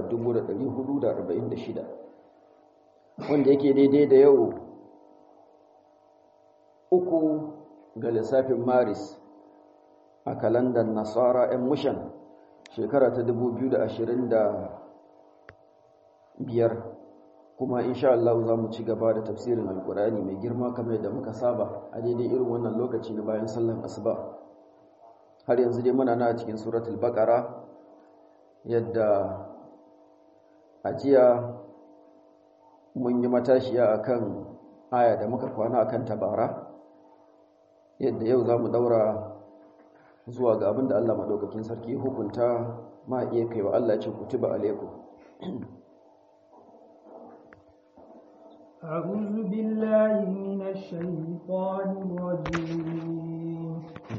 1446 wanda yake daidai da yau uku ga lissafin maris a kalandar nasara 'yan mushan shekara ta 2025 kuma insha Allah za mu ci gaba da tafsirin alkurani mai girma kamar yadda muka saba a daidai irin wannan lokaci na bayan sallan asuba har yanzu dai muna na cikin suratul baqara yadda ajiya mun yi matashiya akan aya da muka kwana akan tabara yadda yau za mu daura zuwa ga abin da Allah maɗaukakin sarki hukunta ma iya kai wa Allah ce kutuba alaikum أعوذ بالله من الشيطان الرجيم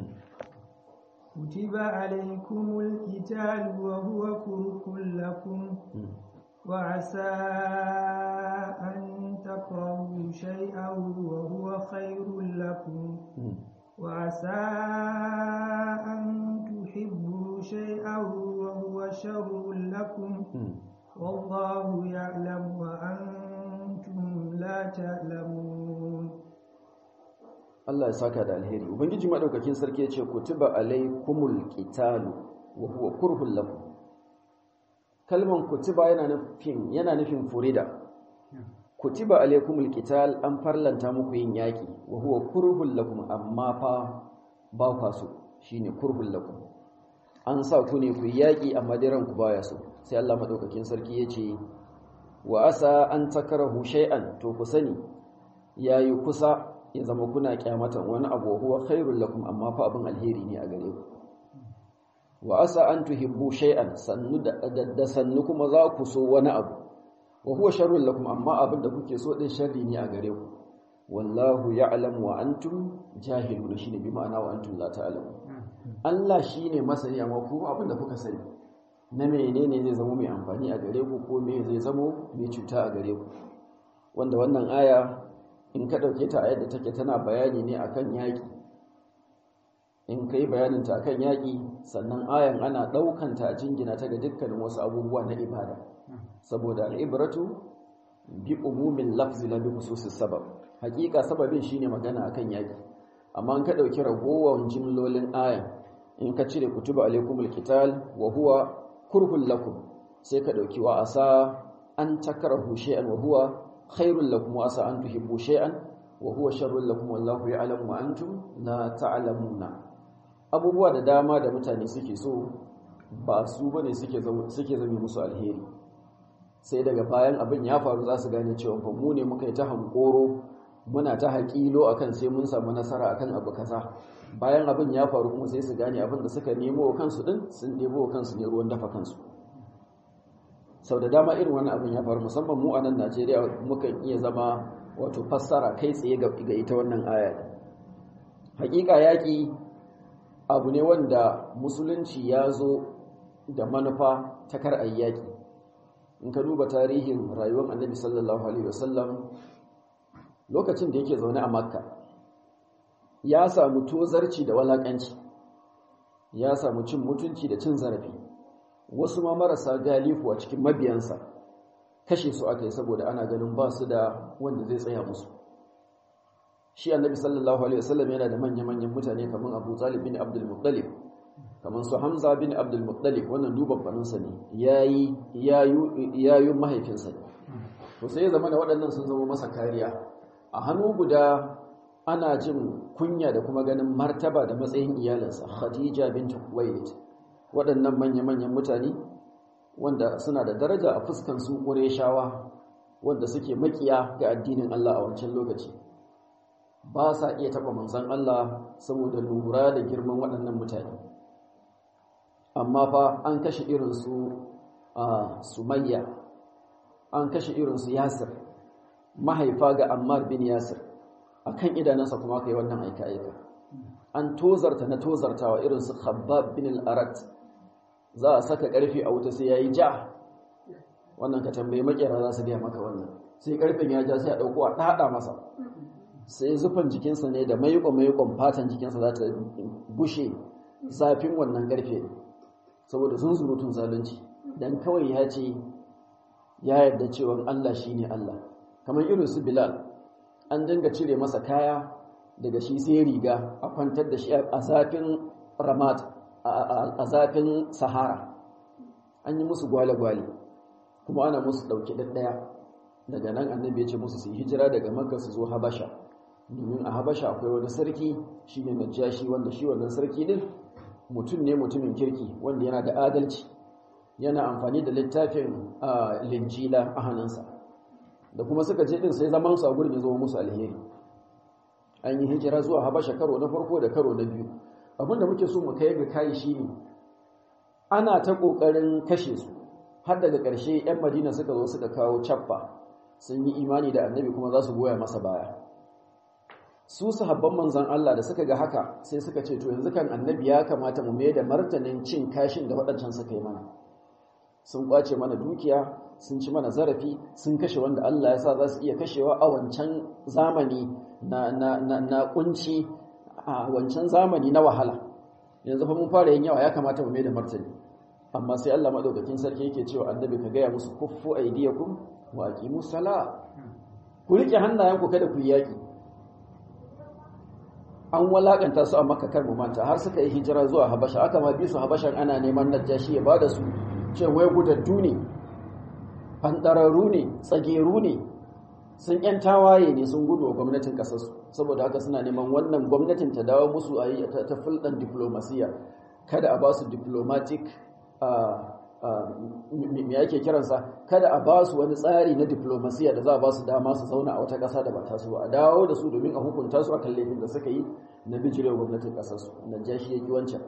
كتب عليكم القتال وهو كره لكم وعسى أن تكرهوا شيئا وهو خير لكم وعسى أن تحبوا شيئا وهو شر لكم والله يعلم وأنتم لا تعلمون Allah ya saka da alheri ubangiji madaukakin sarki yace kutiba alaikumul qitalu wa huwa kurhul lakum kalman kutiba yana nufin yana nufin furida kutiba alaikumul qital an farlanta muku yin yaki wa huwa kurhul lakum amma fa ba kwa so shine kurhul lakum an sa ku ne ku yaki amma dai ranku baya so sai Allah madaukakin sarki yace wa asa an takrahu shay'an to ku sani yayi kusa ya zama kuna kyamatan wani abu huwa khairul lakum amma fa abin alheri ne a gare ku wa asa an tuhibbu shay'an sannu da sannu kuma za ku so wani abu wa huwa sharrul lakum amma abin da kuke so din sharri ne a gare ku wallahu ya'lamu wa antum jahilun shine bi ma'ana wa antum la ta'lamun Allah shine masani amma ku abin da kuka sani na menene zai zama mai amfani a gare ku ko me zai zama mai cuta a gare ku wanda wannan aya in ka dauke ta a yadda take tana bayani ne akan yaki in kai bayanin ta akan yaki sannan ayan ana daukan ta a jingina ta ga dukkanin wasu abubuwa na ibada saboda al'ibratu bi umumin lafzi la bi khususis sabab hakika sababin shine magana akan yaki amma in ka dauki ragowar jimlolin ayan in ka cire kutuba alaikumul qital wa huwa kurhul lakum sai ka dauki wa asa an takrahu shay'an wa huwa khairul lakum wa asa an tuhibbu shay'an wa huwa sharrul lakum wallahu ya'lamu wa antum la ta'lamuna abubuwa da dama da mutane suke so ba su bane suke suke zame musu alheri sai daga bayan abin ya faru za su gane cewa fa mu ne muka yi ta hankoro muna ta haƙilo akan sai mun samu nasara akan abu kaza bayan abin ya faru kuma sai su gane abin da suka nemo wa kansu din sun nemo wa kansu ne ruwan dafa kansu sau da dama irin wani abin ya faru musamman mu a nan Najeriya mukan iya zama wato fassara kai tsaye ga ita wannan aya hakika yaƙi abu ne wanda musulunci ya zo da manufa ta kar ayyaki in ka duba tarihin rayuwar annabi sallallahu alaihi wasallam lokacin da yake zaune a makka ya samu tozarci da walakanci ya samu cin mutunci da cin zarafi wasu ma marasa galifu a cikin mabiyansa kashe su aka yi saboda ana ganin ba su da wanda zai tsaya musu shi annabi sallallahu alaihi wasallam yana da manya-manyan mutane kamar abu talib bin abdul muttalib kamar su hamza bin abdul muttalib wannan duban faninsa ne yayi yayu mahaifinsa ne to sai ya zama da waɗannan sun zama masa kariya a hannu guda ana jin kunya da kuma ganin martaba da matsayin iyalinsa khadija bint kuwait waɗannan manya-manyan mutane wanda suna da daraja a fuskan su ƙureshawa wanda suke makiya ga addinin Allah a wancan lokaci ba sa iya taɓa manzon Allah saboda lura da girman waɗannan mutane amma fa an kashe irinsu a sumayya an kashe irinsu yasir mahaifa ga ammar bin yasir a kan idanunsa kuma aka yi wannan aika-aika an tozarta na tozartawa irinsu khabbab bin al'arat za a saka ƙarfe a wuta sai ya yi ja wannan ka tambayi makera za su gaya maka wannan sai ƙarfen ya ja sai a ɗauko a ɗaɗa masa sai zufan jikinsa ne da maikon-maikon fatan jikinsa za ta bushe zafin wannan ƙarfe saboda sun surutun zalunci dan kawai ya ce ya yarda cewa Allah shine Allah kamar irin su Bilal an dinga cire masa kaya daga shi sai riga a kwantar da shi a zafin ramat a zafin sahara an yi musu gwale-gwale kuma ana musu ɗauki ɗaɗɗaya daga nan annabi ya ce musu su hijira daga makka su zo habasha domin a habasha akwai wani sarki shi ne najashi wanda shi wannan sarki din mutum ne mutumin kirki wanda yana da adalci yana amfani da littafin linjila a hannunsa da kuma suka je din sai zaman su a gurin ya zama musu alheri an yi hijira zuwa habasha karo na farko da karo na biyu abinda muke so mu kai ga kai shine ana ta kokarin kashe su har daga ƙarshe 'yan madina suka zo suka kawo cappa sun yi imani da annabi kuma za su goya masa baya su sahabban manzan Allah da suka ga haka sai suka ce to yanzu kan annabi ya kamata mu mai da martanin cin kashin da waɗancan suka yi mana sun kwace mana dukiya sun ci mana zarafi sun kashe wanda Allah ya sa za su iya kashewa a wancan zamani na, na, na, na kunci a wancan zamani na wahala yanzu fa mun fara yin yawa ya kamata mu mai da martani amma sai Allah madaukakin sarki yake cewa annabi ka gaya musu kuffu aydiyakum wa aqimus sala ku rike hannayenku kada ku yaki an walakanta su a makka kar mu manta har suka yi hijira zuwa habasha aka ma bi su habashan ana neman najashi ya bada su ce wai gudaddu ne fandararru ne tsageru ne sun yan tawaye ne sun gudu wa gwamnatin kasarsu saboda haka suna neman wannan gwamnatin ta dawo musu a yi ta fulɗan diplomasiya kada a ba su diplomatic me yake kiransa kada a ba su wani tsari na diplomasiya da za a ba su dama su zauna a wata ƙasa da ba ta su a dawo da su domin a hukunta su a kan laifin da suka yi na bijirewa gwamnatin ƙasarsu na jashi ya ki wancan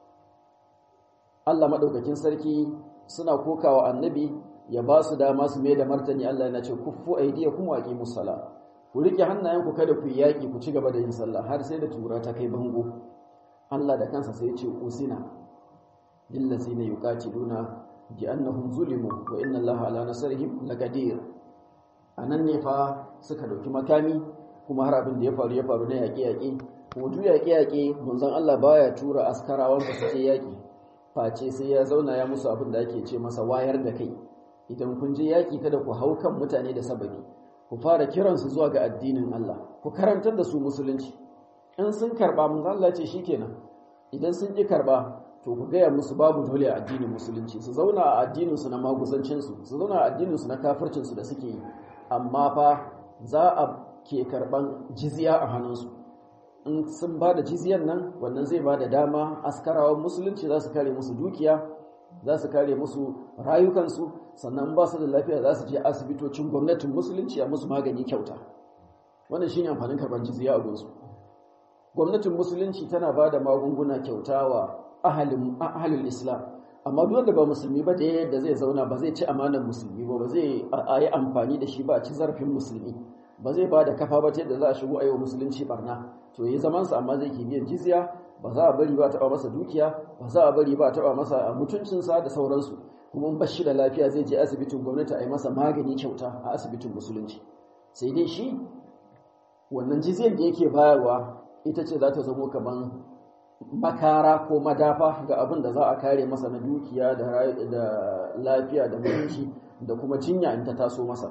Allah maɗaukakin sarki suna kokawa annabi ya ba su dama su mai da martani Allah yana ce kuffu aidiya kuma waƙi musala ku riƙe hannayenku kada ku yi yaƙi ku ci gaba da yin sallah har sai da tura ta kai bango Allah da kansa sai ya ce usina lillazina yuqatiluna bi annahum zulimu wa inna Allaha ala nasrihim laqadir anan ne fa suka dauki makami kuma har abin da ya faru ya faru na yaƙe yaƙe kuma duk yaƙe yaƙe manzon Allah baya tura askarawan da suke yaƙi face sai ya zauna ya musu abin da ake ce masa wayar da kai idan kun je yaƙi kada ku hau kan mutane da sababi ku fara kiransu zuwa ga addinin Allah ku karantar da su musulunci in sun karba manzon Allah ce shikenan idan sun ƙi karba to ku gaya musu babu dole a addinin musulunci su zauna a addininsu na maguzancinsu su zauna a addininsu na kafircinsu da suke yi amma fa za a ke karban jizya a hannunsu in sun ba da jizyan nan wannan zai ba da dama askarawan musulunci za su kare musu dukiya za su kare musu rayukansu sannan ba su da lafiya za su je asibitocin gwamnatin musulunci a musu magani kyauta wannan shine amfanin karban jizya a gunsu gwamnatin musulunci tana ba da magunguna kyauta wa ahalin islam amma duk wanda ba musulmi ba da yadda zai zauna ba zai ci amanar musulmi ba ba zai yi amfani da shi ba ci zarafin musulmi ba zai ba da kafa ba ta yadda za a shigo a yi wa musulunci barna to yi zamansa amma zai ke biyan jizya ba za a bari ba taɓa masa dukiya ba za a bari ba taɓa masa mutuncinsa da sauransu kuma in bashi da lafiya zai je asibitin gwamnati a yi masa magani kyauta a asibitin musulunci sai dai shi wannan jizyar da yake bayarwa ita ce za ta zamo kamar makara ko madafa ga abin da za a kare masa na dukiya da lafiya da mutunci da kuma jinya in ta taso masa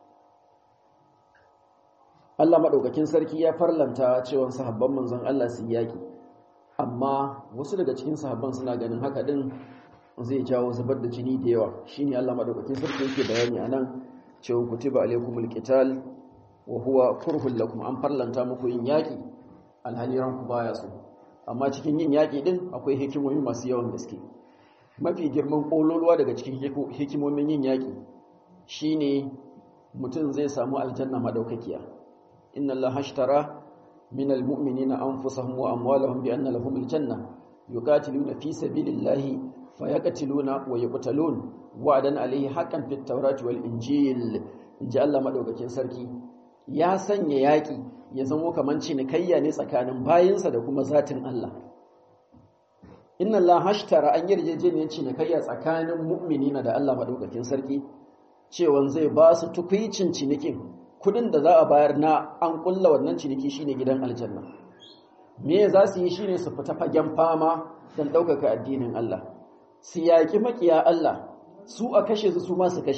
Allah maɗaukakin sarki ya farlanta cewa sahabban manzon Allah su yaƙi amma wasu daga cikin sahabban suna ganin haka din zai jawo zubar da jini da yawa shine Allah maɗaukakin sarki yake bayani anan cewa kutiba alaikumul qital wa huwa kurhul lakum an farlanta muku yin yaƙi alhali ranku baya so amma cikin yin yaƙi din akwai hikimomi masu yawan gaske mafi girman ƙololuwa daga cikin hikimomin yin yaƙi shine mutum zai samu aljanna madaukakiya inna allaha ashtara min almu'minina anfusahum wa amwalahum bi anna lahum aljanna yuqatiluna fi sabilillahi fayaqtiluna wa yuqtalun wa'dan alayhi haqqan fit tawrati wal injil inji Allah madaukakin sarki ya sanya yaƙi ya zamo kamar cinikayya ne tsakanin bayinsa da kuma zatin Allah. Inna Allah hashtara an yarjejeniyar cinikayya tsakanin mu'minina da Allah maɗaukakin sarki, cewan zai ba su tukwicin cinikin kudin da za a bayar na an ƙulla wannan ciniki shine gidan aljanna. Me za su yi shine su fita fagen fama don ɗaukaka addinin Allah. Su yaƙi maƙiya Allah, su a kashe su su ma su kashe,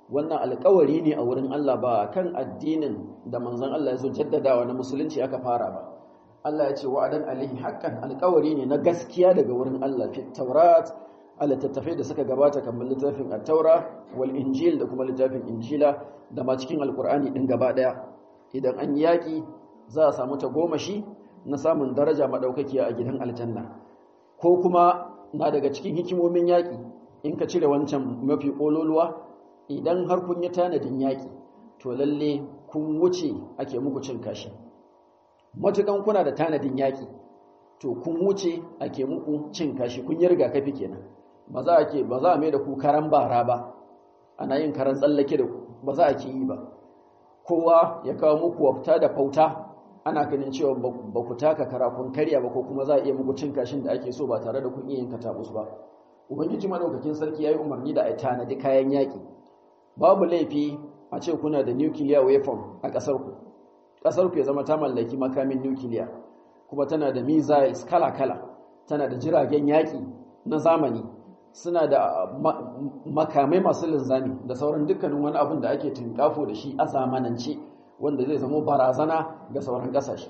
wannan alƙawari ne a wurin Allah ba kan addinin da manzon Allah ya zo jaddadawa na musulunci aka fara ba Allah ya ce wa'adan alaihi haqqan alƙawari ne na gaskiya daga wurin Allah fi taurat a littattafai da suka gabata kamar littafin at-taura wal injil da kuma littafin injila da ma cikin alƙur'ani din gaba daya idan an yaki za a samu ta gomashi na samun daraja madaukakiya a gidan aljanna ko kuma na daga cikin hikimomin yaki in ka cire wancan mafi ƙololuwa idan har kun yi tanadin yaƙi to lalle kun wuce ake muku cin kashi matukan kuna da tanadin yaƙi to kun wuce ake muku cin kashi kun yi rigakafi kenan ba za a ke ba za a mai da ku karan bara ba ana yin karan tsallake da ba za a ke yi ba kowa ya kawo muku wafta da fauta ana ganin cewa ba ku taka kara kun karya ba ko kuma za a iya muku cin kashin da ake so ba tare da kun iya yin katabus ba ubangiji madaukakin sarki ya yi umarni da a tanadi kayan yaƙi babu laifi a ce kuna da nuclear weapon a ƙasarku ƙasarku ya zama ta mallaki makamin nuclear kuma tana da missiles kala-kala tana da jiragen yaƙi na zamani suna da makamai masu linzami da sauran dukkanin wani abin da ake tunkafo da shi a zamanance wanda zai zama barazana ga sauran ƙasashe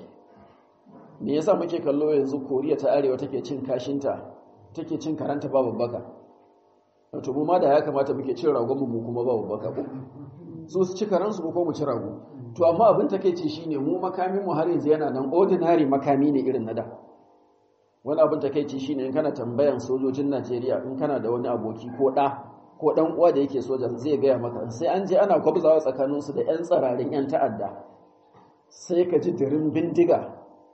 me yasa muke kallo yanzu koriya ta arewa take cin kashinta take cin karanta babu baka wato mu ma da ya kamata muke cin ragon mu kuma babu baka ko su su ci karansu ko mu ci rago to amma abin takeici shine mu makamin mu har yanzu yana nan ordinary makami ne irin na da wani abin takeici shine in kana tambayan sojojin Najeriya in kana da wani aboki ko da ko dan uwa da yake soja zai gaya maka sai an je ana kwabzawa tsakanin su da yan tsararin yan ta'adda sai ka ji dirin bindiga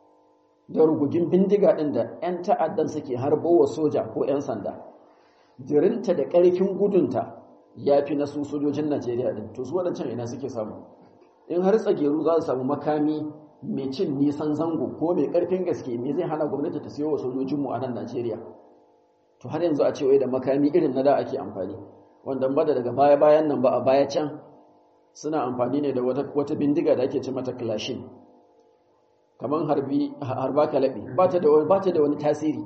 da rugugin bindiga din da yan ta'addan suke harbo wa soja ko yan sanda dirinta da ƙarfin gudunta ya fi na su sojojin Najeriya din to su waɗancan ina suke samu in har tsageru za su samu makami mai cin nisan zango ko mai ƙarfin gaske me zai hana gwamnati ta siyo wa sojojinmu a nan Najeriya to har yanzu a ce da makami irin na da ake amfani wanda ba da daga baya bayan nan ba a baya can suna amfani ne da wata, wata bindiga da ake ce mata clashin kamar harbi harba kalabi ba ta da wani ba ta da wani tasiri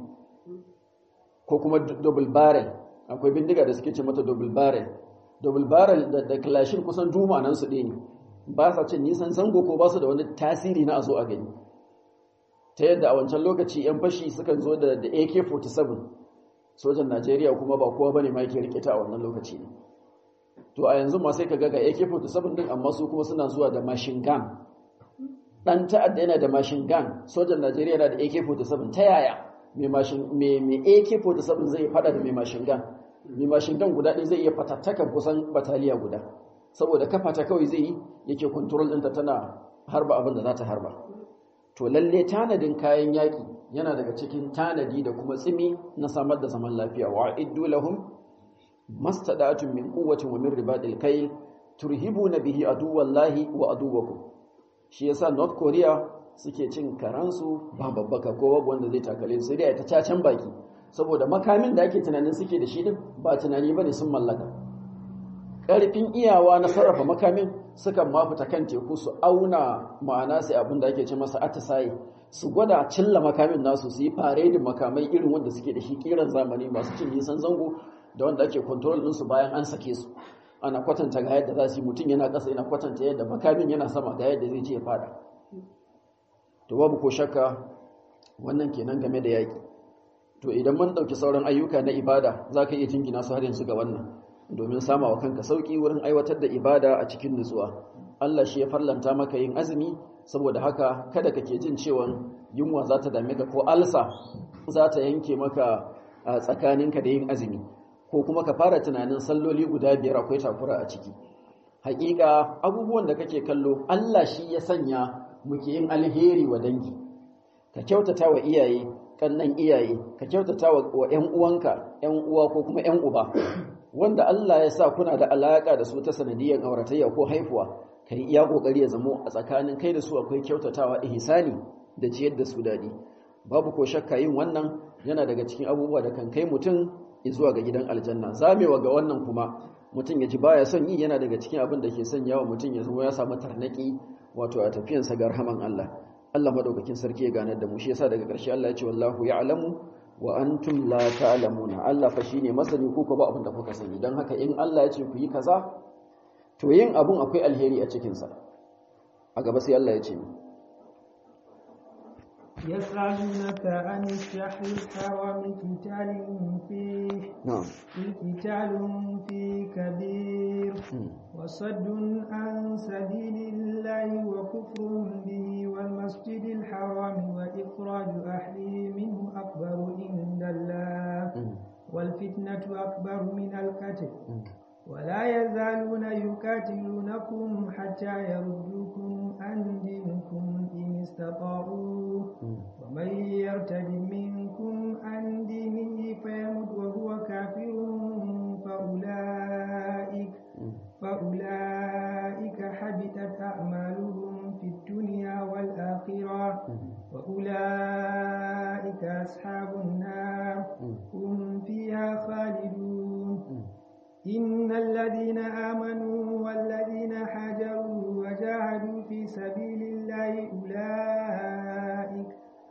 ko kuma double barrel akwai bindiga da suke ce mata double barrel double barrel da, da clashin kusan duma nan su ɗaya ne ba sa cin nisan zango ko ba su da wani tasiri na a zo a gani ta yadda a wancan lokaci 'yan fashi sukan zo da ak-47 sojan najeriya kuma ba kowa bane ma yake rike ta a wannan lokaci ne to a yanzu ma sai ka ga ak-47 din amma su kuma suna zuwa da machine gun dan ta'adda yana da machine gun sojan najeriya yana da ak-47 ta yaya mai ak-47 zai fada da mai machine gun mai machine gun guda ɗaya zai iya fatattakan kusan bataliya guda saboda kafa ta kawai zai yi yake control ɗinta tana harba abin da za ta harba to lalle tanadin kayan yaƙi yana daga cikin tanadi da kuma tsimi na samar da zaman lafiya wa iddu lahum mastada'atun min quwwatin wa min ribadil kayl turhibuna bihi aduwallahi wa aduwakum shi yasa North Korea suke cin karansu ba babbaka ko babu wanda zai takale su dai ta cacan baki saboda makamin da ake tunanin suke da shi din ba tunani bane sun mallaka ƙarfin iyawa na sarrafa makamin sukan mafita kan teku su auna ma'ana sai abin da ake ce masa atisaye su gwada cilla makamin nasu su yi faredin makamai irin wanda suke da shi kiran zamani masu cin nisan zango da wanda ake kontrol ɗinsu bayan an sake su ana kwatanta ga yadda za su yi mutum yana ƙasa yana kwatanta yadda makamin yana sama ga yadda zai ce ya fada to babu ko shakka wannan kenan game da yaƙi to idan mun ɗauki sauran ayyuka na ibada za ka iya jingina su har yanzu ga wannan domin sama wa kanka sauki wurin aiwatar da ibada a cikin nutsuwa Allah shi ya farlanta maka yin azumi saboda haka kada kake jin cewa yunwa za ta dame ka ko alsa za ta yanke maka a tsakaninka da yin azumi ko kuma ka fara tunanin salloli guda biyar akwai takura a ciki hakika abubuwan da kake kallo Allah shi ya sanya muke yin alheri wa dangi ka kyautata wa iyaye kannan iyaye ka kyautata wa ƴan uwanka ƴan uwa ko kuma ƴan uba wanda Allah ya sa kuna da alaka da su ta sanadiyar auratayya ko haifuwa kai iya kokari ya zamo a tsakanin kai da su akwai kyautatawa ihsani da ciyar da su dadi babu ko shakka yin wannan yana daga cikin abubuwa da kan kai mutum zuwa ga gidan aljanna zamewa ga wannan kuma mutum ya ji baya son yi yana daga cikin abin da ke sanya wa mutum ya zama ya samu tarnaki wato a tafiyansa ga rahaman Allah Allah madaukakin sarki ya ganar da mu shi yasa daga ƙarshe Allah ya ce wallahu ya'lamu wa antum la ta'lamuna Allah fa shine masani ku ko ba abin da kuka sani dan haka in Allah ya ce ku yi kaza to yin abun akwai alheri a cikinsa a gaba sai Allah ya ce يسألونك عن الشهر الحرام قتال فيه na'am قتال فيه كبير وصد عن سبيل الله وكفر به والمسجد الحرام وإخراج أهله منه أكبر عند الله والفتنة أكبر من القتل ولا يزالون يقاتلونكم حتى يردوكم عن دينكم إن استطاعوا ومن يرتد منكم عن دينه فيمت وهو كافر فأولئك فأولئك حبطت أعمالهم في الدنيا والآخرة وأولئك أصحاب النار هم فيها خالدون إن الذين آمنوا والذين حاجروا وجاهدوا في سبيل الله أولئك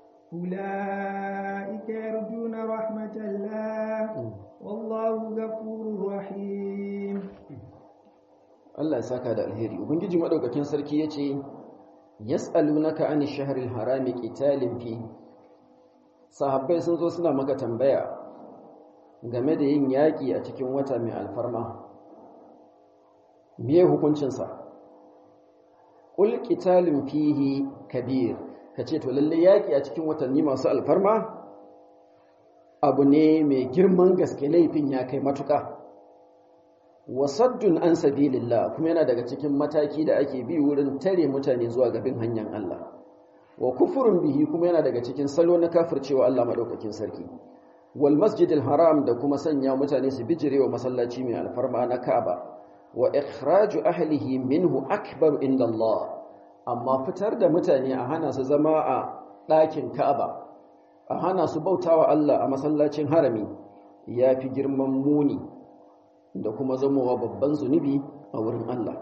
أولئك يرجون رحمة الله والله غفور رحيم Allah ya saka da alheri ubangiji madaukakin sarki yace yas'alunaka ani shahril harami qitalin fi sahabbai sun zo suna maka tambaya game da yin yaki a cikin wata mai alfarma me hukuncin sa qul qitalun fihi kabir kace to lalle yaki a cikin watanni masu alfarma abu ne mai girman gaske laifin ya kai matuka wasaddun an sabilillah kuma yana daga cikin mataki da ake bi wurin tare mutane zuwa gabin hanyar Allah wa kufurun bihi kuma yana daga cikin salo na kafircewa Allah madaukakin sarki wal masjidil haram da kuma sanya mutane su bijirewa masallaci mai alfarma na Ka'aba wa ikhraju ahlihi minhu akbar inda Allah amma fitar da mutane a hana su zama a ɗakin Ka'aba a hana su bautawa Allah a masallacin harami yafi girman muni da kuma zamowa babban zunubi a wurin Allah.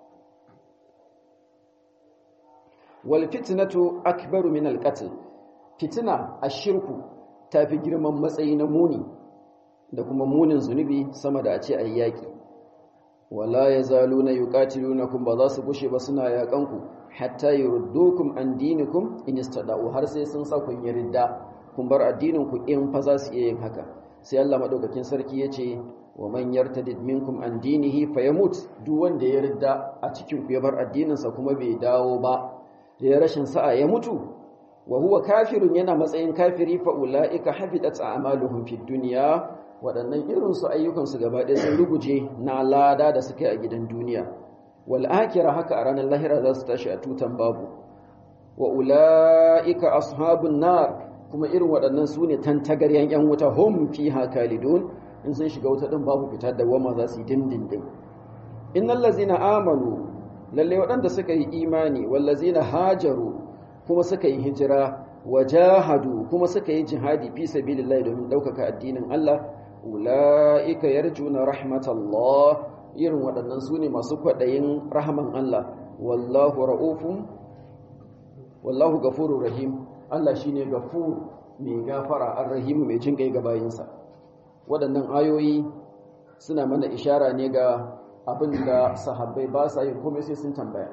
Wal fitnatu akbaru min al-qatl. Fitina ashirku tafi girman matsayi na muni da kuma munin zunubi sama da a ce ayi yaki. Wala yazaluna yuqatilunakum ba za su gushe ba suna yakanku hatta yurdukum an dinikum in istada'u har sai sun sa kun yarda kun bar addinin ku in fa za su iya yin haka. Sai Allah madaukakin sarki yace wa man yartadid minkum an dinihi fayamut duk wanda ya ridda a cikin ku ya bar addininsa kuma bai dawo ba da ya rashin sa'a ya mutu wa huwa kafirun yana matsayin kafiri fa ulaika habitat a'maluhum fid dunya waɗannan irin su ayyukan su gaba ɗaya sun ruguje na lada da suka yi a gidan duniya wal akhirah haka a ranar lahira za su tashi a tutan babu wa ulaika ashabun nar kuma irin waɗannan su ne tantagaryan yan wuta hum fiha kalidun in sun shiga wuta din babu fita da wama za su yi dindindin innal ladzina amanu lalle waɗanda suka yi imani wal ladzina hajaru kuma suka yi hijira wajahadu kuma suka yi jihadi fi sabilillah domin ɗaukaka addinin Allah ulaika yarjuna rahmatallah irin waɗannan su ne masu kwaɗayin rahman Allah wallahu ra'ufun wallahu gafurur rahim Allah shine gafur mai gafara arrahim mai jin kai ga bayinsa waɗannan ayoyi suna mana ishara ne ga abin da sahabbai ba sa yin komai sai sun tambaya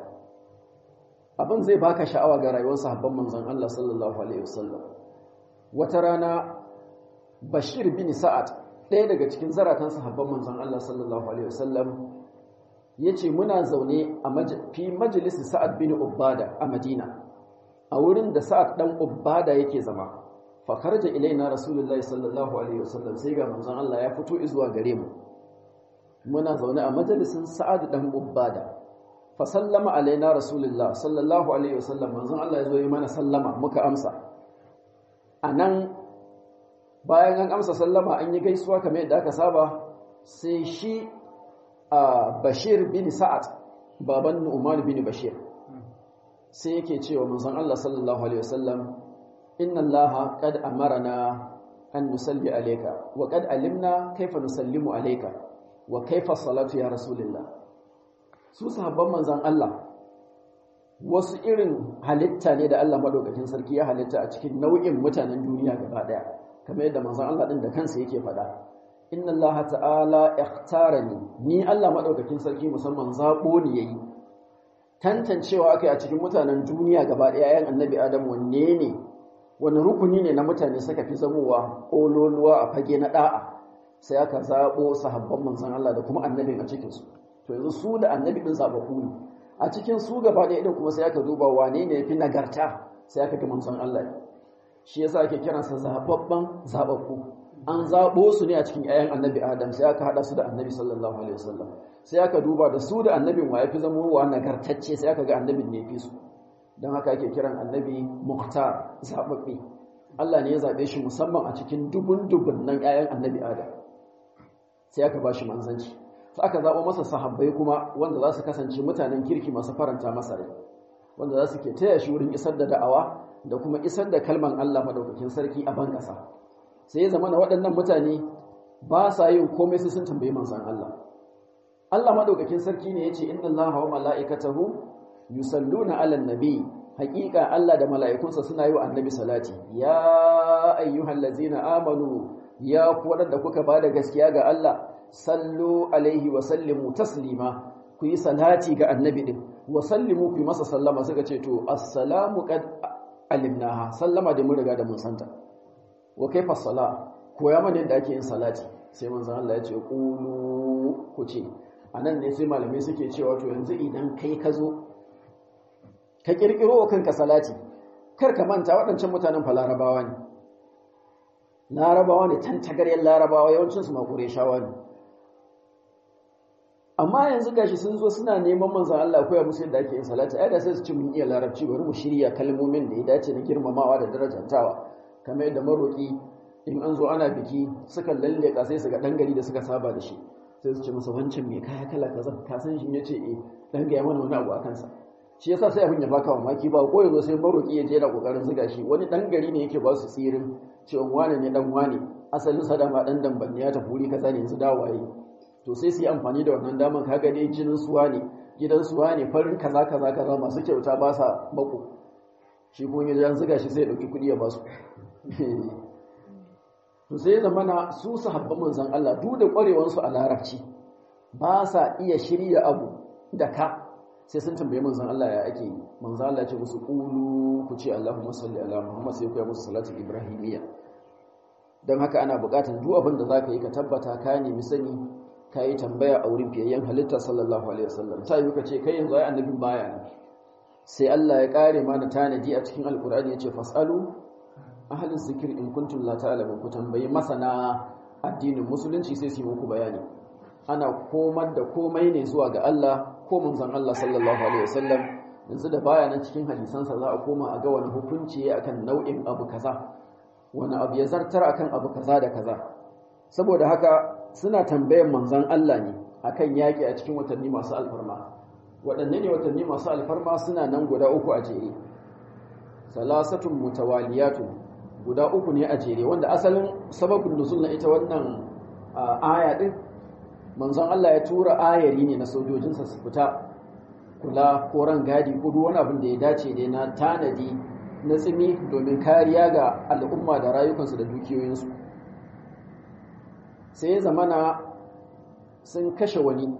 abin zai baka sha'awa ga rayuwar sahabban manzon Allah sallallahu alaihi wasallam wata rana Bashir bin Sa'ad ɗaya daga cikin zaratan sahabban manzon Allah sallallahu alaihi wasallam yace muna zaune a fi majalisi Sa'ad bin Ubada a Madina a wurin da Sa'ad dan Ubada yake zama fa kharaja ilaina rasulullahi sallallahu alaihi wasallam sai ga manzon Allah ya fito zuwa gare mu muna zaune a majalisin Sa'ad dan Ubada fa sallama alaina rasulullah sallallahu alaihi wasallam manzon Allah ya zo yi mana sallama muka amsa anan bayan an amsa sallama an yi gaisuwa kamar yadda aka saba sai shi a Bashir bin Sa'ad baban Nu'man bin Bashir sai yake cewa manzon Allah sallallahu alaihi wasallam inna Allah qad amarna an nusalli alayka wa qad alimna kayfa nusallimu alayka wa kayfa salatu ya rasulullah su sahabban manzon Allah wasu irin halitta ne da Allah madaukakin sarki ya halitta a cikin nau'in mutanen duniya gaba daya kamar yadda manzon Allah din da kansa yake faɗa inna Allah ta'ala ikhtarani ni Allah madaukakin sarki musamman zabo ni yayi tantancewa akai a cikin mutanen duniya gaba ɗaya yayin annabi Adam wanne ne wani rukuni ne na mutane suka fi zamowa kololuwa a fage na da'a sai aka zabo sahabban manzon Allah da kuma annabin a cikin su to yanzu su da annabi din zabaku ne a cikin su gaba ɗaya din kuma sai aka duba wane ne yafi nagarta sai aka ga manzon Allah shi yasa ake kiransa zababban zababku an zabo su ne a cikin ayan annabi Adam sai aka hada su da annabi sallallahu alaihi wasallam sai aka duba da su da annabin wa yafi zama wa nagartacce sai aka ga annabin ne fi su dan haka ake kiran annabi muhtar zababbe Allah ne ya zabe shi musamman a cikin dubun dubun nan ayan annabi Adam sai aka bashi manzanci sai aka zabo masa sahabbai kuma wanda za su kasance mutanen kirki masu faranta masa rai wanda za su ke taya shi wurin isar da da'awa da kuma isar da kalman Allah madaukakin sarki a ban ƙasa sai ya zama na waɗannan mutane ba sa yin komai sai sun tambayi manzon Allah Allah madaukakin sarki ne yace inna Allaha wa mala'ikatahu yusalluna 'alan nabi haƙiƙa Allah da mala'ikunsa suna yi wa annabi salati ya ayyuhallazina amanu ya ku waɗanda kuka bada gaskiya ga Allah sallu alaihi wa sallimu taslima ku yi salati ga annabi din wa sallimu ku yi masa sallama suka ce to assalamu qad alimnaha sallama da mun riga da mun santa wa kaifa sala koya mana yadda ake yin salati sai manzon Allah ya ce qulu ku ce anan ne sai malamai suke cewa to yanzu idan kai ka zo ka kirkiro wa kanka salati kar ka manta waɗancan mutanen fa larabawa ne larabawa ne tantagaryar larabawa yawancin su makure shawa ne amma yanzu gashi sun zo suna neman manzon Allah koya musu yadda ake yin salati ai da sai su ci mun iya larabci bari mu shirya kalmomin da ya dace na girmamawa da darajantawa kamar yadda maroki in an zo ana biki suka lalleka sai su ga dan gari da suka saba da shi sai su ce masa wancan me kaya kala kaza ka san shi yace eh dan ga mana wani abu akan sa shi yasa sai abin ya baka mamaki ba ko yanzu sai maroki ya je da kokarin zuga shi wani dan gari ne yake ba su tsirin cewa wane ne dan wane asalin sa dama dan damban ya tafi wuri kaza ne yanzu dawaye to sai su yi amfani da wannan daman kaga dai jinin suwa ne gidan suwa ne farin kaza kaza kaza masu kyauta ba sa mako shi kuma ya jan zuga shi sai ya dauki kudi ya ba su to sai zamana su sahabban manzon Allah duk da kwarewar su a larabci ba sa iya shirya abu da ka sai sun tambaye manzon Allah ya ake manzon Allah ya ce musu qulu ku ce Allahumma salli ala Muhammad sai ku yi musu salatu ibrahimiyya dan haka ana buƙatar duk abin da zaka yi ka tabbata ka nemi sani ka yi tambaya a wurin fiyayyen halitta sallallahu alaihi wasallam ta yi ka ce kai yanzu ai annabin baya ne sai Allah ya kare mana tanadi a cikin alkur'ani yace fasalu ahlin zikir in kuntum la ta'lamun ku tambayi masana addinin musulunci sai su yi muku bayani ana komar da komai ne zuwa ga Allah ko manzon Allah sallallahu alaihi wasallam yanzu da baya nan cikin hadisansa za a koma a ga wani hukunci akan nau'in abu kaza wani abu ya zartar akan abu kaza da kaza saboda haka suna tambayan manzan Allah ne akan yaƙi a cikin watanni masu alfarma waɗanne ne watanni masu alfarma suna nan guda uku a jere salasatun mutawaliyatun guda uku ne a jere wanda asalin sababin nuzul na ita wannan aya din manzon Allah ya tura ayari ne na sojojinsa su fita kula ko ran gadi ko duk wani abin da ya dace dai na tanadi na tsimi domin kariya ga al'umma da rayukansu da dukiyoyinsu sai zamana sun kashe wani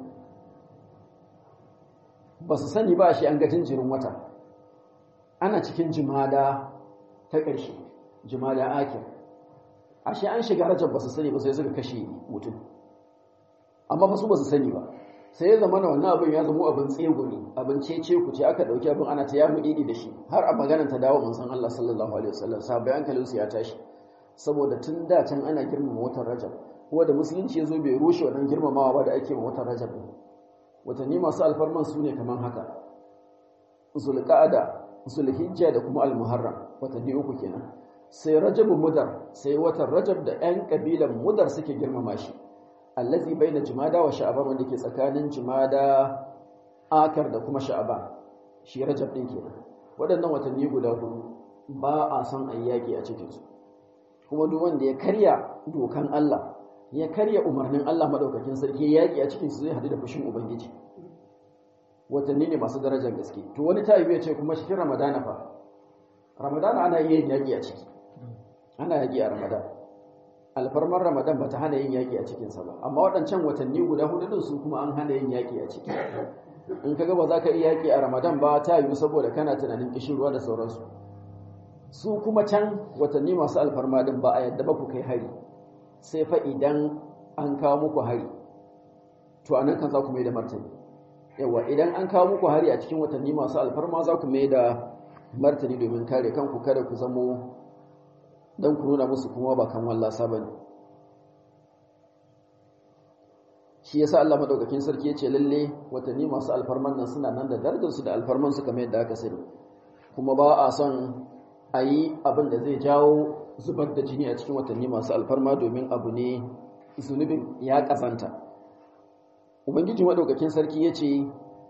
ba su sani ba shi an ga jinjirin wata ana cikin jimada ta ƙarshe jimada akir ashe an shiga rajab ba su sani ba sai suka kashe mutum amma ba su ba su sani ba sai ya zama na wannan abin ya zama abin tsegumi abin cece ku ce aka dauki abin ana ta yamu idi da shi har a maganar ta dawo manzon Allah sallallahu alaihi wasallam sabai hankalin su ya tashi saboda tun da can ana girmama watan rajab kuma da musulunci ya zo bai rushe wannan girmamawa ba da ake ma watan rajab watanni masu alfarman su ne kamar haka zulqa'ada zulhijja da kuma almuharram watanni uku kenan sai rajabun mudar sai watan rajab da 'yan kabilan mudar suke girmama shi allazi baina jumada wa sha'ban wanda ke tsakanin jumada akar da kuma sha'ban shi rajab din kenan waɗannan watanni guda hudu ba a son ayyaki a cikin su kuma duk wanda ya karya dokan Allah ya karya umarnin Allah madaukakin sarki yaki a cikin su zai hadu da fushin ubangiji watanni ne masu darajar gaske to wani tayi ya ce kuma cikin ramadana fa ramadana ana iya yin yaki a ciki ana yaki a ramadana alfarmar ramadan ba ta hana yin yaƙi a cikinsa ba amma waɗancan watanni guda hudu din su kuma an hana yin yaƙi a ciki in ka ba za ka iya yaƙi a ramadan ba ta yiwu saboda kana tunanin kishirwa da sauransu su kuma can watanni masu alfarma din ba a yadda ba ku kai hari sai fa idan an kawo muku hari to anan kan za ku mai da martani yawa idan an kawo muku hari a cikin watanni masu alfarma za ku mai da martani domin kare kanku kada ku zamo don ku nuna musu kuma ba kan wallasa ba ne shi yasa Allah madaukakin sarki ya ce lalle watanni masu alfarman nan suna nan da darajarsu da alfarman su kamar yadda aka sani kuma ba a son a yi abin da zai jawo zubar da jini a cikin watanni masu alfarma domin abu ne zunubin ya kasanta ubangiji madaukakin sarki ya ce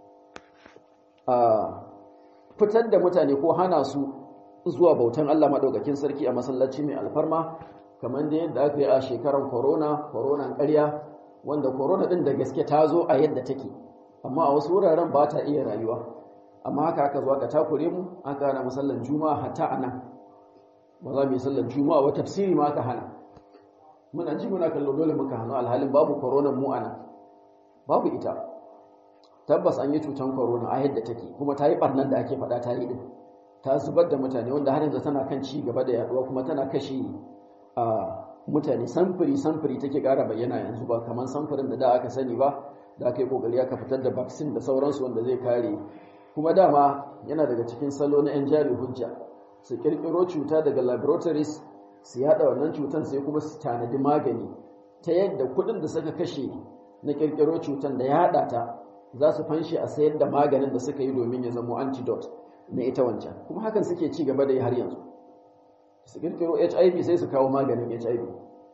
a fitar da mutane ko hana su zuwa bautan Allah madaukakin sarki a masallaci mai alfarma kamar da yadda aka yi a shekarar corona coronan ƙarya wanda corona din da gaske ta zo a yadda take amma a wasu wuraren ba ta iya rayuwa amma haka aka zo aka takure mu aka hana musallan juma'a hatta anan ba za mu yi sallan juma'a wa tafsiri ma aka hana muna ji muna kallo dole muka hana alhalin babu corona mu anan babu ita tabbas an yi cutan corona a yadda take kuma ta yi barnan da ake faɗa ta yi din ta zubar da mutane wanda har yanzu tana kan ci gaba da yaduwa kuma tana kashe a mutane samfuri samfuri take ƙara bayyana yanzu ba kamar samfurin da da aka sani ba da aka yi kokari aka fitar da vaccine da sauransu wanda zai kare kuma dama yana daga cikin salo na yan jari hujja su kirkiro cuta daga laboratories su yada wannan cutan sai kuma su tanadi magani ta yadda kuɗin da suka kashe na kirkiro cutan da yada ta za su fanshi a sayar da maganin da suka yi domin ya zama antidote na ita wancan kuma hakan suke ci gaba da yi har yanzu su kirkiro hiv sai su kawo maganin hiv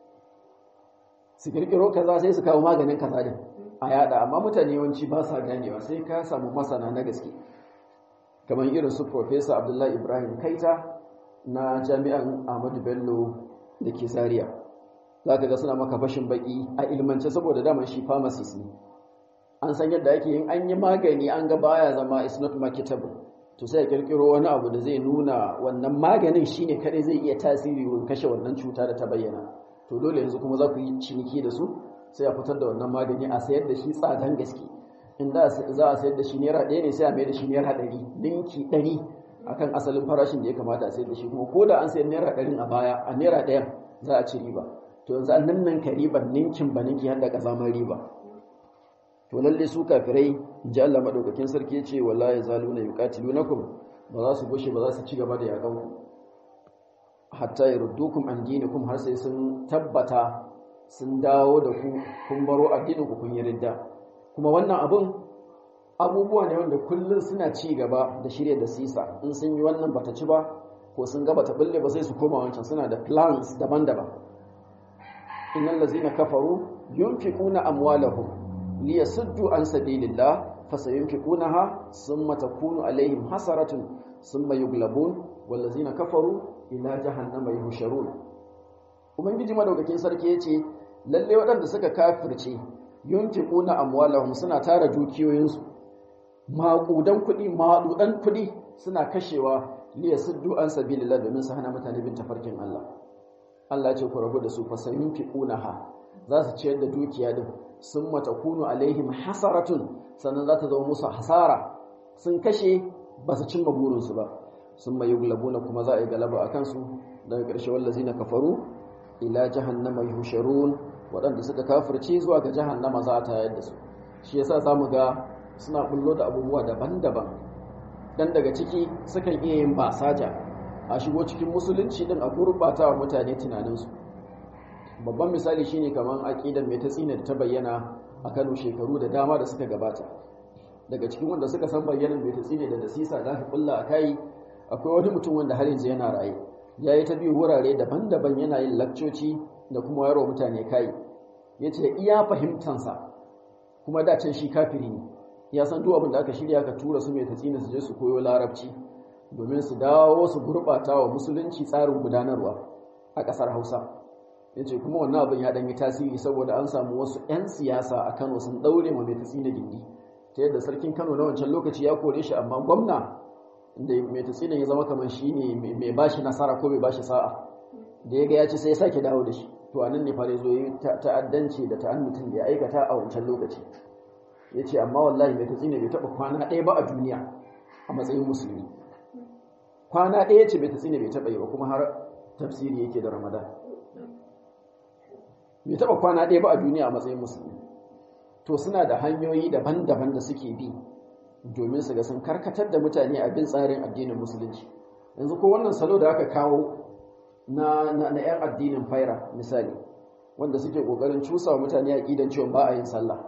su kirkiro kaza sai su kawo maganin kaza din a yada amma mutane yawanci ba sa ganewa sai ka samu masana na gaske kamar irin su professor abdullahi ibrahim kaita na jami'an ahmadu bello da ke zaria za ka ga suna maka fashin baki a ilmance saboda daman shi pharmacist ne an san yadda ake yin an yi magani an ga baya zama is not marketable to sai a kirkiro wani abu da zai nuna wannan maganin shine kadai zai iya tasiri wurin kashe wannan cuta da ta bayyana to dole yanzu kuma za ku yi ciniki da su sai a fitar da wannan magani a sayar da shi tsadan gaske in za a sayar da shi naira ɗaya ne sai a mai da shi naira ɗari ninki ɗari akan asalin farashin da ya kamata a sayar da shi kuma ko da an sayar naira ɗarin a baya a naira ɗayan za a ci riba to yanzu an nan nan ka riban ninkin ba ninki har da ƙazamar riba to lalle su kafirai ji Allah madaukakin sarki ya ce wallahi zaluna yuqatilunakum ba za su gushe ba za su ci gaba da yakan ku hatta yurdukum an dinikum har sai sun tabbata sun dawo da ku kun baro addinin ku kun yi ridda kuma wannan abun abubuwa ne wanda kullun suna ci gaba da shirye da sisa in sun yi wannan bata ci ba ko sun ga bata bulle ba sai su koma wancan suna da plans daban-daban innal ladzina kafaru yunfiquna amwalahum liyasuddu an sabilillah fasayunfiqunaha thumma takunu alaihim hasaratun thumma yuglabun wallazina kafaru ila jahannama yuhsharun ubangiji madaukakin sarki yace lalle waɗanda suka kafirce yunfiquna amwalahum suna tara dukiyoyinsu maƙudan kuɗi maɗudan kuɗi suna kashewa liyasuddu an sabilillah domin su hana mutane bin tafarkin Allah Allah ce ku rabu da su fasayunfiqunaha za su ciyar da dukiya din sun matakunu alaihim hasaratun sannan za ta zama musu hasara sun kashe ba su cimma burinsu ba sun mai yuglabuna kuma za a yi galaba a kansu daga ƙarshe wallazi na kafaru ila jahannama yusharun waɗanda suka kafirce zuwa ga jahannama za a tayar da su shi yasa za mu ga suna bullo da abubuwa daban-daban dan daga ciki sukan iya yin basaja a shigo cikin musulunci din a gurbata wa mutane tunaninsu babban misali shine kamar aqidan mai tatsina da ta bayyana a Kano shekaru da dama da suka gabata daga cikin wanda suka san bayyanan mai tatsina da dasisa da aka kulla a kai akwai wani mutum wanda har yanzu yana raye yayi ta biyu wurare daban-daban yana yin lakcoci da kuma yaro mutane kai yace iya fahimtansa kuma da can shi kafiri ne ya san duk abin da aka shirya ka tura su mai tatsina su je su koyo larabci domin su dawo su gurbata wa musulunci tsarin gudanarwa a ƙasar Hausa ya ce kuma wannan abin ya ɗanyi tasiri saboda an samu wasu 'yan siyasa a kano sun ɗaure ma mai tatsi na gindi ta yadda sarkin kano na wancan lokaci ya kore shi amma gwamna da mai tatsi ya zama kamar shi ne mai ba shi nasara ko mai ba shi sa'a da ya ga ya ci sai ya sake dawo da shi to anan ne fare zo yi ta'addanci da ta'annutin da ya aikata a wancan lokaci ya ce amma wallahi mai tatsi ne bai taɓa kwana ɗaya ba a duniya a matsayin musulmi kwana ɗaya ce bai tatsi ne bai taɓa yi ba kuma har tafsiri yake da ramadan bai taɓa kwana ɗaya ba a duniya a matsayin musulmi to suna da hanyoyi daban-daban da suke bi domin su ga sun karkatar da mutane a bin tsarin addinin musulunci yanzu ko wannan salo da aka kawo na na 'yan addinin faira misali wanda suke kokarin cusa wa mutane a ƙidan cewa ba a yin sallah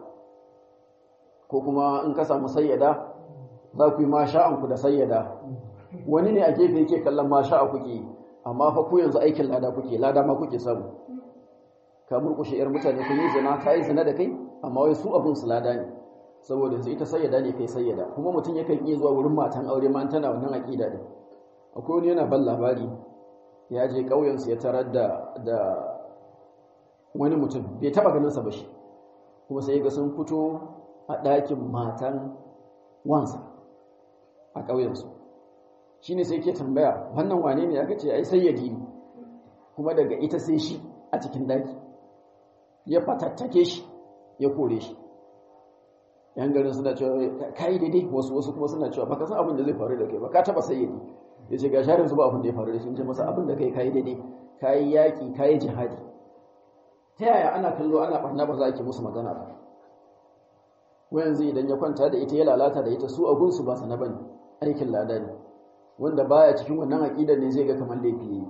ko kuma in ka samu sayyada za ku yi masha'anku da sayyada wani ne a gefe yake kallon masha'a kuke amma fa ku yanzu aikin lada kuke lada ma kuke samu ka murkushe yar mutane kun yi zina ta yi zina da kai amma wai su abun su lada ne saboda yanzu ita sayyada ne kai sayyada kuma mutum yakan iya zuwa wurin matan aure ma tana wannan aqida din akwai wani yana ban labari ya je ƙauyen su ya tarar da da wani mutum bai taba ganin sa ba shi kuma sai ga sun fito a ɗakin matan wansa a ƙauyen su shine sai ke tambaya wannan wane ne aka ce ai sayyadi ne kuma daga ita sai shi a cikin daki ya fatattake shi ya kore shi yan garin suna cewa kai daidai wasu wasu kuma suna cewa baka san abin da zai faru da kai ba ka taba sayyadi ya ce ga sharin ba abin da ya faru da shi ce masa abin da kai kai daidai kai yaki kai jihadi ta yaya ana kallo ana barna ba za ki musu magana ba yanzu idan ya kwanta da ita ya lalata da ita su a gunsu ba sana bane aikin lada ne wanda baya cikin wannan aqidar ne zai ga kamar laifi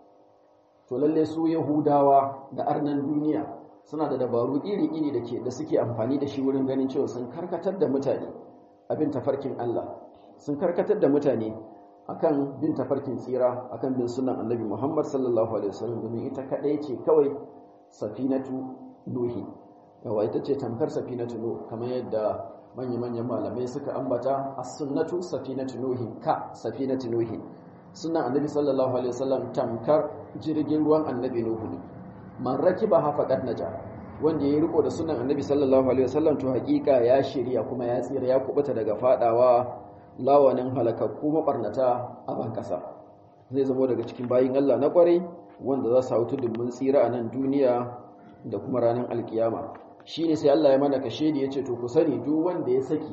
to lalle su yahudawa da arnan duniya suna da dabaru iri-iri da ke da suke amfani da shi wurin ganin cewa sun karkatar da mutane abin tafarkin Allah sun karkatar da mutane akan bin tafarkin tsira akan bin sunan annabi Muhammad sallallahu alaihi wasallam domin ita kadai ce kawai safinatu nuhi yawa ita ce tamkar safinatu nuh kamar yadda manya-manyan malamai suka ambata as-sunnatu safinatu nuhi ka safinatu nuhi sunan annabi sallallahu alaihi wasallam tamkar jirgin ruwan annabi nuhu ne man rakiba ha faqad naja wanda yayi riko da sunan annabi sallallahu alaihi wasallam to hakika ya shirya kuma ya tsira ya kubuta daga fadawa lawanin halakakku mabarnata a ban kasa zai zama daga cikin bayin Allah na kwarai wanda za su hautu dumin tsira a nan duniya da kuma ranar alkiyama shine sai Allah ya mana kashe da yace to ku sani duk wanda ya saki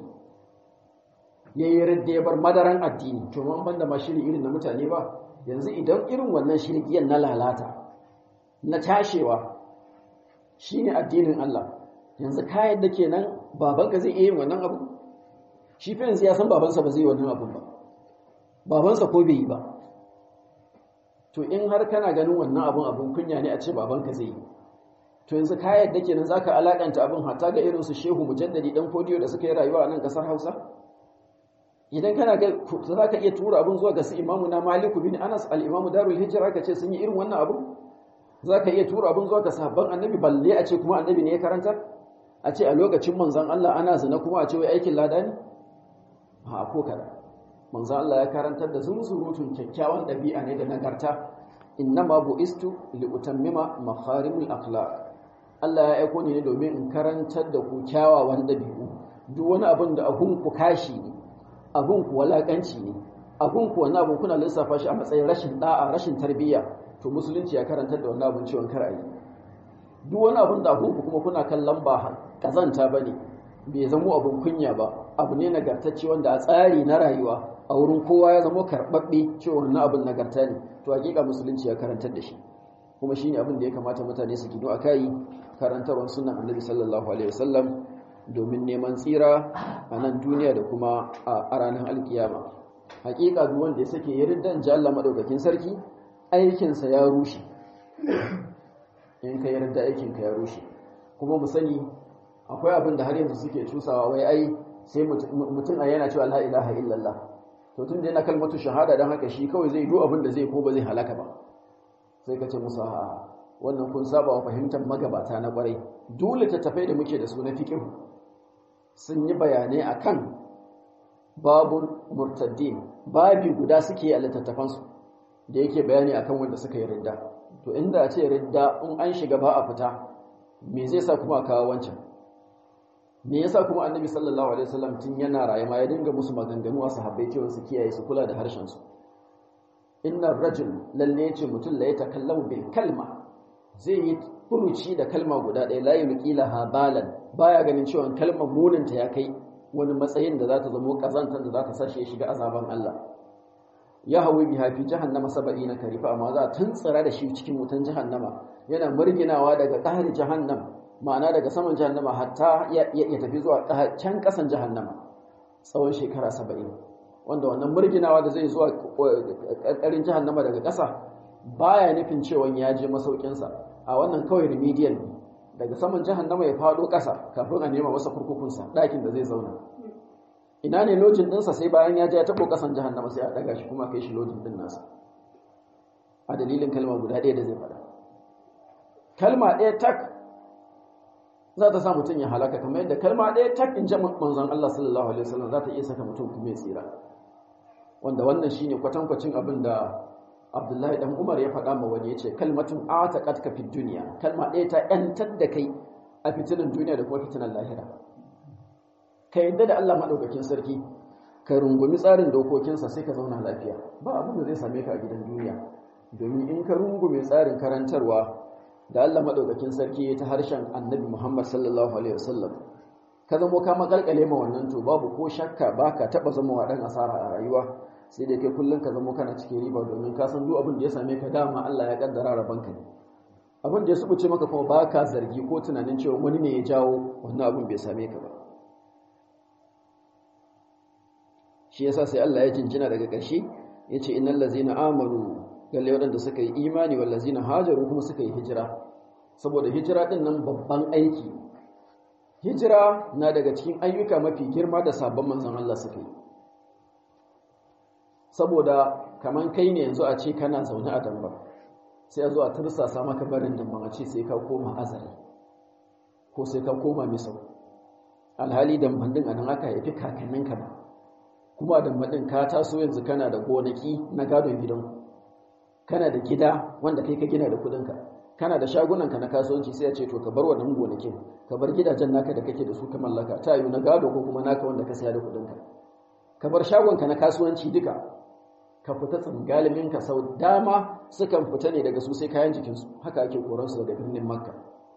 yayi radda ya bar madaran addini to man banda ma shiri irin na mutane ba yanzu idan irin wannan shirkiyan na lalata na tashewa shine addinin Allah yanzu ka yadda kenan babanka zai iya yin wannan abu shi fa yanzu ya san babansa ba zai yi wannan abu ba babansa ko bai yi ba to in har kana ganin wannan abun abun kunya ne a ce babanka zai yi to yanzu ka yadda kenan zaka alakanta abun hatta ga irin su Shehu Mujaddadi dan Fodiyo da suka yi rayuwa a nan kasar Hausa idan kana ga zaka iya tura abun zuwa ga su Imamu na Malik bin Anas al-Imamu Darul Hijra ka ce sun yi irin wannan abun za ka iya tura abin zuwa ga sahabban annabi balle a ce kuma annabi ne ya karantar a ce a lokacin manzan Allah ana zina kuma a ce wai aikin lada ne ha ko kada manzan Allah ya karantar da zunzurutun kyakkyawan ɗabi'a ne da nagarta innama bu'istu li utammima makharimul akhlaq Allah ya aiko ni ne domin in karantar da ku kyawawan ɗabi'u duk wani abin da abun ku kashi ne abun ku walakanci ne abun ku wani abun kuna lissafa shi a matsayin rashin da'a rashin tarbiyya to musulunci ya karantar da wannan abin ciwon kar yi duk wani abin da abun kuma kuna kallon ba kazanta bane bai zamo abin kunya ba abu ne nagartacce wanda a tsari na rayuwa a wurin kowa ya zamo karɓaɓɓe cewa wannan abin nagarta ne to hakika musulunci ya karantar da shi kuma shine abin da ya kamata mutane su gido akai karantarwar sunan annabi sallallahu alaihi wasallam domin neman tsira a nan duniya da kuma a ranar alkiyama hakika duk wanda ya sake yardan ji Allah madaukakin sarki aikinsa ya rushe in ka yarda aikinka ya rushe kuma mu sani akwai abin da har yanzu suke cusawa wai ai sai mutum a yana cewa la ilaha illallah to tun da yana kalmatu shahada don haka shi kawai zai do abin da zai ko ba zai halaka ba sai ka ce musu a wannan kun saba wa fahimtar magabata na kwarai dole tattafai da muke da su na fiqh sun yi bayanai akan babun murtaddin babi guda suke a littattafansu da yake bayani akan wanda suka yi ridda to inda a ce ridda in an shiga ba a fita me zai sa kuma kawo wancan me yasa kuma annabi sallallahu alaihi wasallam tun yana raye ma ya dinga musu maganganu a sahabbai cewa su kiyaye su kula da harshen su inna rajul lalle yace mutum la yatakallamu bil kalma zai yi furuci da kalma guda ɗaya la yulqila habalan baya ganin cewa kalmar muninta ya kai wani matsayin da za ta zama kazantar da za ta sashe ya shiga azaban Allah ya hawi biha fi jahannama saba'ina karifa amma za a tuntsira da shi cikin wutan jahannama yana murginawa daga ƙahar jahannam ma'ana daga saman jahannama hatta ya tafi zuwa can ƙasan jahannama tsawon shekara saba'in wanda wannan murginawa da zai zuwa ƙarƙarin jahannama daga ƙasa baya nufin cewa ya je masaukinsa a wannan kawai remedial ne daga saman jahannama ya faɗo ƙasa kafin a nema masa kurkukunsa ɗakin da zai zauna ina ne lojin ɗinsa sai bayan ya je ya taɓo ƙasan jahannama sai a ɗaga shi kuma kai shi lojin ɗin nasa a dalilin kalma guda ɗaya da zai faɗa kalma ɗaya tak za ta sa mutum ya halaka kamar yadda kalma ɗaya tak in ji manzon Allah sallallahu alaihi wasallam za ta iya saka mutum kuma ya tsira wanda wannan shine kwatankwacin abin da Abdullahi dan Umar ya faɗa ma wani yace kalmatun ataqatka fid dunya kalma ɗaya ta yantar da kai a fitinan duniya da kuma fitinan lahira ka yadda da Allah madaukakin sarki ka rungumi tsarin dokokinsa sai ka zauna lafiya ba abin da zai same ka a gidan duniya domin in ka rungume tsarin karantarwa da Allah madaukakin sarki ya ta harshen Annabi Muhammad sallallahu alaihi wasallam ka zamo ka makalkale ma wannan to babu ko shakka baka taba zama wa dan asara a rayuwa sai dai kai kullun ka zamo kana cikin riba domin ka san duk abin da ya same ka dama Allah ya kaddara rabanka ne abin da ya subuce maka kuma baka zargi ko tunanin cewa wani ne ya jawo wannan abin bai same ka ba shi yasa sai Allah ya jinjina daga ƙarshe yace innal ladzina amanu lalle waɗanda suka yi imani wallazina hajaru kuma suka yi hijira saboda hijira din nan babban aiki hijira na daga cikin ayyuka mafi girma da sabon manzon Allah suka yi saboda kaman kai ne yanzu a ce kana zaune a damba sai a zo a tursasa maka barin damban a ce sai ka koma azari ko sai ka koma misau alhali damban din anan aka haifi kakanninka ba kuma damban din ka taso yanzu kana da gonaki na gadon gidanku kana da gida wanda kai ka gina da kudinka kana da shagunanka na kasuwanci sai ya ce to ka bar wannan gonakin ka bar gidajen naka da kake da su ka mallaka ta yi na gado ko kuma naka wanda ka saya da kudinka ka bar shagonka na kasuwanci duka ka fita tsingalimin ka sau dama sukan fita ne daga su sai kayan jikinsu haka ake koran su daga birnin makka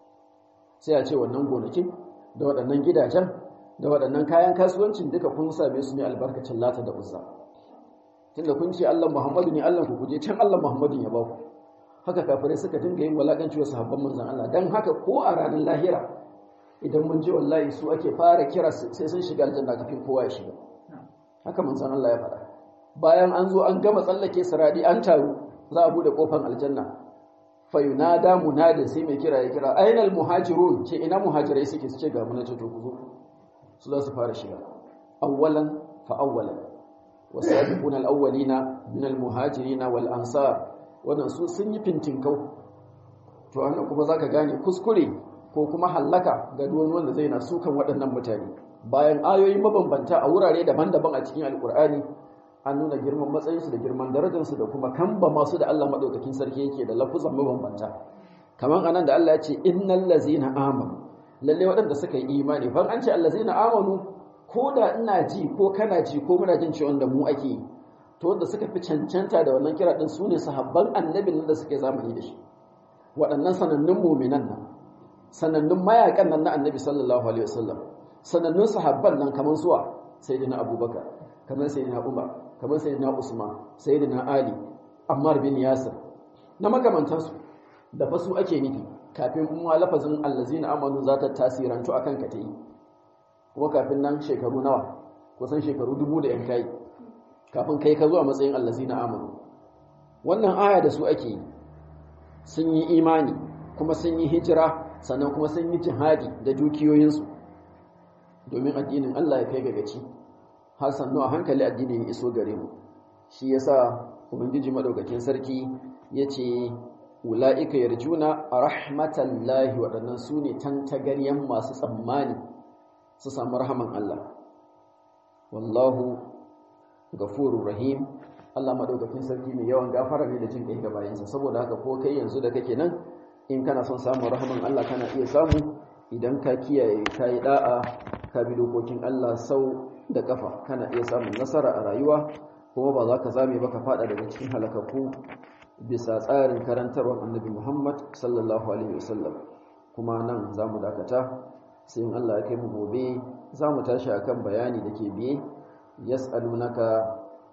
sai a ce wannan gonakin da waɗannan gidajen da waɗannan kayan kasuwancin duka kun same su ne albarkacin lata da uzza tunda kun ce Allah Muhammadu ne Allah ku kuje can Allah Muhammadu ya ba ku haka kafirai suka dinga yin walakanci wa sahabban manzon Allah dan haka ko a ranar lahira idan mun je wallahi su ake fara kira sai sun shiga aljanna kafin kowa ya shiga haka manzon Allah ya faɗa bayan an zo an gama tsallake siradi an taru za a bude kofar aljanna fa yunada munadin sai mai kira ya kira ainal muhajirun ce ina muhajirai suke su ce ga mun ce to ku zo su za su fara shiga awwalan fa awwalan wasabiqun alawwalina min almuhajirin wal ansar wannan su sun yi fintinkau to annan kuma zaka gane kuskure ko kuma hallaka ga duwan wanda zai na sukan waɗannan mutane bayan ayoyi mabambanta a wurare daban-daban a cikin alkur'ani an nuna girman matsayinsu da girman darajarsu da kuma kamba masu da Allah madaukakin sarki yake da lafuzan mabambanta kaman anan da Allah ya ce innal ladzina amanu lalle waɗanda suka yi imani ban an ce allazina amanu ko da ina ji ko kana ji ko muna jin cewa da mu ake yi to wanda suka fi cancanta da wannan kira din sune sahabban annabin da suke zamani da shi waɗannan sanannun mu'minan nan sanannun mayakan nan na annabi sallallahu alaihi wasallam sanannun sahabban nan kaman suwa sayyidina abubakar kamar sayyidina umar kamar sayyidina usman sayyidina ali ammar bin yasir na makamantansu da fa su ake nufi kafin kuma lafazin allazina amanu za ta tasirantu akan ka ta yi kuma kafin nan shekaru nawa kusan shekaru dubu da yan kai kafin kai ka zuwa matsayin allazina amanu wannan aya da su ake yi sun yi imani kuma sun yi hijira sannan kuma sun yi jihadi da dukiyoyinsu domin addinin Allah ya kai ga gaci har sannu a hankali addinin ya iso gare mu shi yasa ubangiji madaukakin sarki yace ulaika yarjuna rahmatallahi waɗannan su ne tantagaryen masu tsammani su samu rahaman Allah wallahu gafurur rahim Allah madaukakin sarki mai yawan gafara ne da jin kai ga bayansa saboda haka ko kai yanzu da kake nan in kana son samun rahaman Allah kana iya samu idan ka kiyaye ka yi da'a ka bi dokokin Allah sau da kafa kana iya samun nasara a rayuwa kuma ba za ka zame ba ka fada daga cikin halakakku bisa tsarin karantarwar annabi Muhammad sallallahu alaihi wasallam kuma nan za mu dakata sai in Allah ya kai mu gobe za mu tashi akan bayani da ke biye yas'alunaka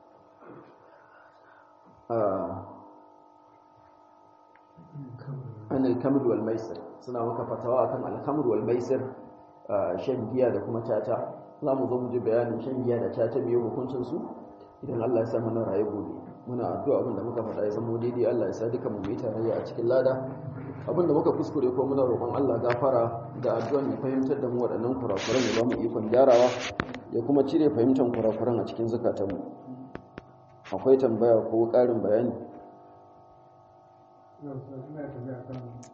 an al-kamr wal maisir suna maka fatawa akan al-kamr wal maisir shan giya da kuma caca za mu zo mu ji bayanin shan giya da caca biyu hukuncin su idan Allah ya sa mana rayu gobe muna addu'a abinda muka faɗa ya zama daidai Allah ya sa duka mu yi tarayya a cikin lada abinda muka kuskure ko muna roƙon Allah gafara da addu'an ya fahimtar da mu waɗannan kurakuran ya ba mu ikon gyarawa ya kuma cire fahimtar kurakuran a cikin zukatanmu akwai tambaya ko ƙarin bayani